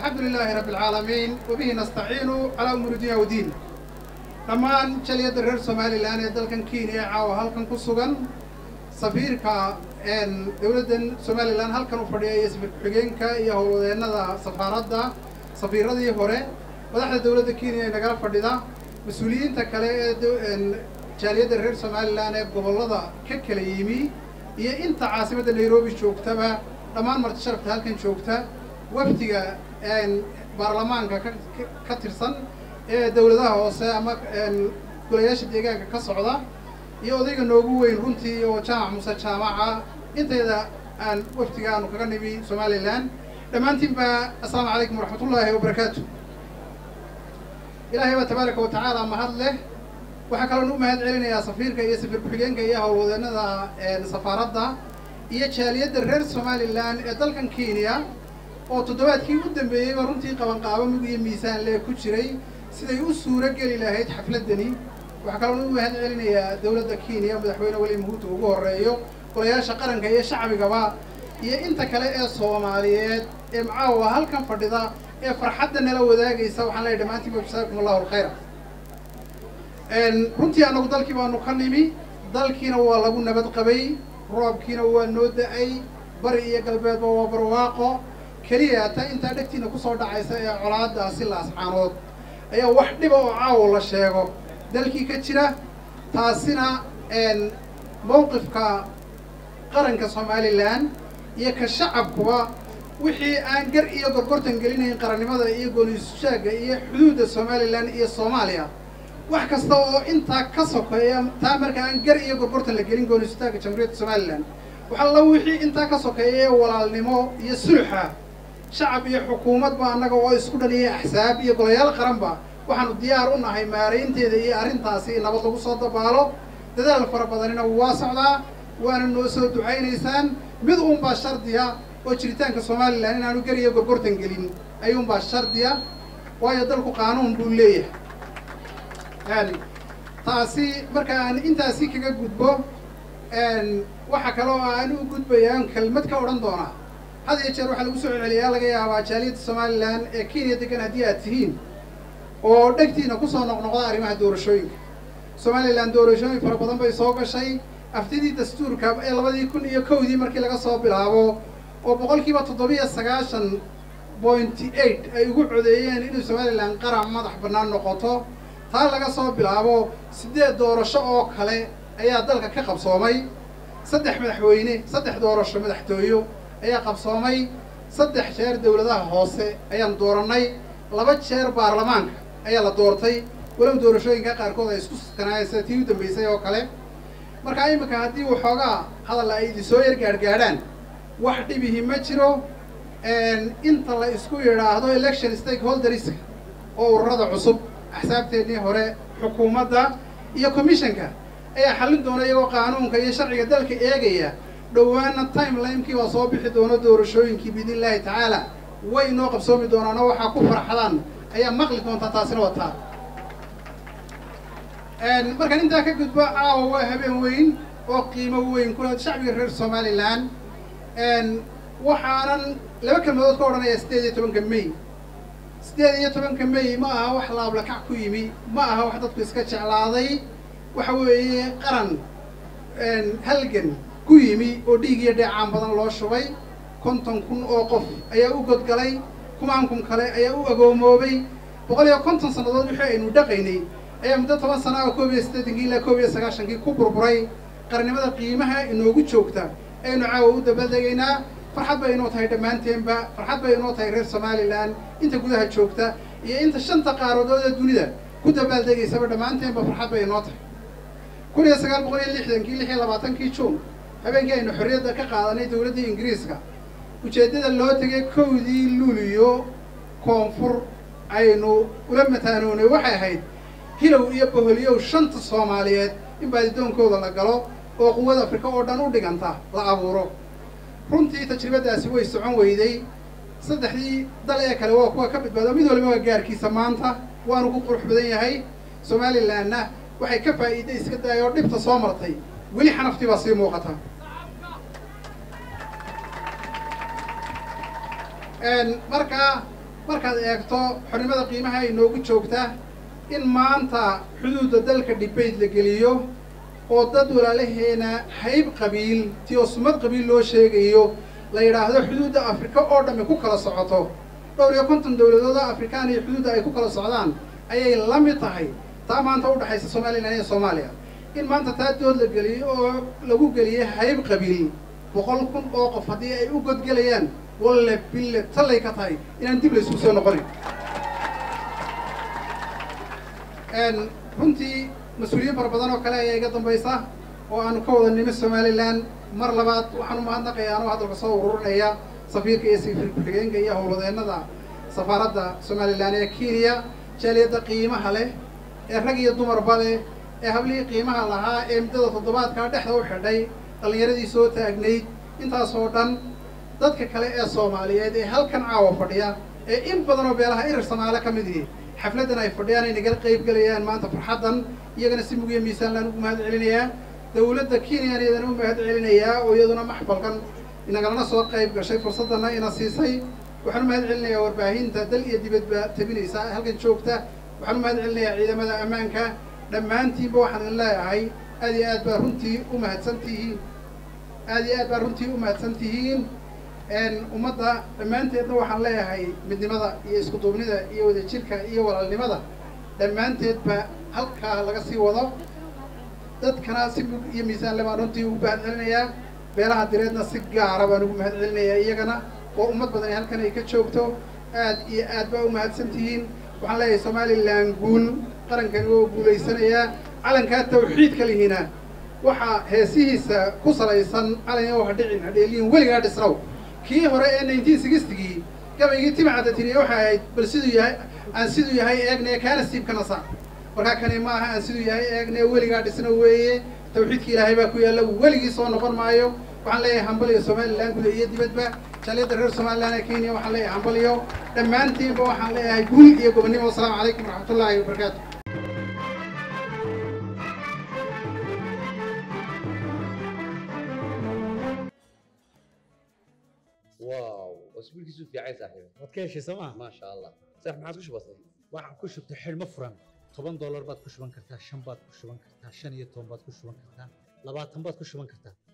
alxamdu lilaahi rabbi alcaalamiin wabihi nastaciinu calaa umuuri dunya wdiin dhammaan jaliyadda reer somalilan ee dalkan kenya ee caawa halkan ku sugan safiirka dowladdan somalilan halkan u fadhiya iyo safiir ku-xigeenka iyo howlwadeennada safaaradda safiiradii hore madaxda dowladda kenya ee nagala fadhida mas-uuliyiinta kale ee jaaliyadda reer somalilan ee gobollada ka kala yimi iyo inta caasimadda nairobi joogtaba dhammaan marti sharafta halkan joogta wafdiga baarlamaanka ka tirsan ee dowladaha hoose ama golayaasha deegaanka ka socda iyo odayga noogu weyn runtii oo jaamac muse jaamaca intayda aan wafdiga aanu kaga nimi somalilan dhammaantiin ba assalaamu calaykum waraxmatullaahi wabarakaatu ilaahay baa tabaaraka wa tacaala mahad leh waxaa kaloon u mahad celinayaa safiirka iyo safiir ku-xigeenka iyo howlwadeennada safaaradda iyo jaaliyadda reer somalilan ee dalkan kenya oo toddobaadkii u dambeeyeyba runtii qabanqaabo mug iyo miisaan lee ku jiray siday u suuro geli lahayd xafladdani waxaa kaloon u mahad celinayaa dowladda kenya madaxweyne weli muhuuta ugu horreeyo golayaasha qaranka iyo shacbigaba iyo inta kale ee soomaaliyeed ee macaawa halkan fadhida ee farxadda nala wadaagaysa waxaan leeyahy dhammaantiinba jasaakum allahu alkhayra runtii annagu dalkii baanu ka nimi dalkiina waa lagu nabad qabay roobkiina waa noo da-ay bari iyo galbeedba waa barwaaqo keliya ta intaa dhegtiina kusoo dhacaysa ee colaadaasi laascaanood ayaa wax dhiba oo caawo la sheego dalkii ka jira taasina mawqifka qaranka somalilan iyo ka shacabkuba wixii aan gar iyo gorgortan gelinayn qarannimada iyo goonisushaagga iyo xuduudda somalilan iyo soomaaliya wax kasta oo intaa ka sokeeya taa marka aan gar iyo gorgortan la gelin goonisushaagga jamhuuriyadda somalilan waxalla wixii intaa ka sokeeya walaalnimo iyo sulxa shacab iyo xukuumadba annaga oo isku dhan iyo axsaab iyo golayaal qaranba waxaanu diyaar u nahay maaraynteeda iyo arrintaasi in nabad lagu soo dabaalo dadaal fara badanina waa socdaa waana noo soo ducaynaysaan mid uunbaa shardiya oo jiritaanka somalilan inaanu gar iyo gorgortan gelin ayuunbaa shardiya waayo dalku qaanuun buu leeyahay taasi marka aan intaasi kaga gudbo waxa kale oo aan u gudbayaan kelmad ka odhan doonaa had iyo jeer waxaa lagu soo celceliyaa laga yaabaa jaaliyadda somalilan ee kenya degan haddii aad tihiin oo dhegtiina kusoo noqnoqda arrimaha doorashooyinka somalilan doorashooyin fara badan bay soo gashay aftidii dastuurka ee labadii kun iyo kowdii markii laga soo bilaabo oo boqolkiiba toddobiyo sagaashan pointy eight ay ugu codeeyeen inuu somalilan qaran madax bannaan noqoto taa laga soo bilaabo siddeed doorasho oo kale ayaa dalka ka qabsoomay saddex madaxweyne saddex doorasho madaxtooyo ayaa qabsoomay saddex jeer dowladaha hoose ayaan doorannay laba jeer baarlamaanka ayaa la doortay walow doorashooyinka qaarkood ay isku sakanaayeen sida tii u dambaysay oo kale marka iminka haddii waxoogaa hadalla ay idinsoo yar gaadhgaadhaan wax dhibihi ma jiro inta la isku yidhaahdo election stakeholderska oo ururada cusub axsaabteennii hore xukuumadda iyo commissionka ayaa xallin doona iyagoo qaanuunka iyo sharciga dalka eegaya dhowaana timelinekii baa soo bixi doona doorashooyinkii biidn illaahi tacaala way inoo qabsoomi doonaan oo waxaa ku farxadaan ayaa maqli doontaa taasina wataa markaan intaa ka gudbo caawa waa habeen weyn oo qiimo weyn kula shacbiga reer somalilan waxaanan laba kelmadood ka odhanayaa siddeed iyo tobanka may siddeed iyo tobanka may ma aha wax laablakac ku yimi ma aha wax dadku iska jeclaaday waxa weeye qaran halgan ku yimi oo dhiig iyo dheecaan badan loo shubay konton kun oo qof ayaa u godgalay kumaan kun kale ayaa u agoomoobay boqol iyo konton sannadood wixii aynu dhaqaynay ayaa muddo toban sana oo koob iyo siddeetankii ilaa koob iyo sagaashankii ku burburay qarnimada qiimaha inoogu joogta aynu caawa u dabadegaynaa farxad bay inoo tahay dhammaanteenba farxad bay inoo tahay reer somalilan inta gudaha joogta iyo inta shanta qaaradood ee dunida ku dabaaldegaysaba dhammaanteenba farxad bay inoo tahay kun iyo sagaal boqol iyo lixdankii lix iyo labaatankii juun habeenkii aynu xorriyadda ka qaadanay dowladdii ingiriiska ujeeddada loo tegay kowdii luuliyo koonfur aynu ula mataanoonay waxay ahayd hilow iyo boholyow shanta soomaaliyeed in baadidoonkooda la galo oo quwada afrika oo dhan u dhiganta la abuuro runtii tajribadaasi way socon weyday saddexdii dal ee kale waa kuwa ka badbaado mid waliba waa gaarkiisa maanta waanu ku qurux badan yahay somalilanna waxay ka faa'iiday iska daaya oo dhibta soo martay weli xanaftii baa sii muuqata markaa markaad eegto xornimada qiimaha ay noogu joogta in maanta xuduudda dalka dhibayd la geliyo oo dad walaalaheena hayb qabiil ti oo sumad qabiil loo sheegayo la yidhaahdo xuduudda afrika oo dhammi ku kala socoto dhowr iyo konton dowladood oo afrikaan iyo xuduudda ay ku kala socdaan ayay la mid tahay taa maanta u dhexaysa somalilan iyo soomaaliya in maanta taa dood la geliyo oo lagu geliyay hayb qabiil boqol kun oo qof haddii ay u godgelayaan walle bille tallay ka tahay inaan dib la isugu soo noqonin runtii mas-uuliyiin fara badan oo kale ayaa iga dambaysa oo aanu ka wada nimi somalilan mar labaad waxaan umahadnaqayaa anoo hadalka soo ururinaya safiirka iyo safiir ku-xigeenka iyo howladeennada safaaradda somalilan ee kenya jaaliyadda qiimaha leh ee rag iyo dumarba leh ee hablihii qiimaha lahaa ee muddada toddobaadkaa dhexda u xidhay dhallinyaradii soo taagnayd intaasoo dhan dadka kale ee soomaaliyeed ee halkan caawa fadhiya ee in badanoo beelaha irir samaale ka mid ihi xafladdan ay fadhiyaan ay nagala qayb gelayaan maanta farxaddan iyagana si mugiya miisaanlaan ugu mahad celinayaa dawladda kenyan iyadana u mahad celinayaa oo iyaduna maxfalkan inagalana soo qayb gashay fursaddanna ina siisay waxaan u mahad celinayaa warbaahinta dal iyo dibadba tabinaysa halkan joogta waxaan u mahad celinayaa ciidamada ammaanka dhammaantiinba waxaan idin leeyahay aad iyo aad baa runtii u mahadsan tihiin aad iyo aad baa runtii u mahadsan tihiin ummadda dhammaanteedna waxaan leeyahay midnimada iyo isku duubnida iyo wadajirka iyo walaalnimada dhammaanteedba halkaa laga sii wado dadkana si mug iyo miisaanle baan runtii ugu mahad celinayaa beelaha direedna si gaara baan ugu mahad celinayaa iyagana oo ummad badan halkan ay ka joogto aad iyo aad baa u mahadsan tihiin waxaan leeyahay somalilan guul qarankani oo guulaysanayaa calankaa tawxiidka lihina waxaa heesihiisa ku salaysan calan oo hadhicin hadheeliyin weligaa dhisnow kii hore ee nineteen sixtigii gabaygii timcadda tiriye waxay ahayd bal siduu yahay aan siduu yahay eegne kaana siibkana saar markaa kani ma aha aan siduu yahay eegne weligaa dhisno weeye tawxiidka ilaahay baa ku yaalla weligii soo noqon maayo waxaan leeyahay hambaliyo somalilan guda iyo dibadba jaaliyadda reer somalilan ee kenya waxaan leeyahay hambaliyo dhammaantiinba waxaan leeyahay guul iyo gobonnimo wasalaamu calaykum waraxmatullaahi wabarakaatu واو واسبوعك في عايز صاحبي waad ka heshay sooma ما شاء الله صح ما عاد وش بصير waxaad ku shubtay xidhmo furan toban doolar baad ku shuban kartaa shan baad ku shuban kartaa shan iyo toban baad ku shuban kartaa labaatan baad ku shuban kartaa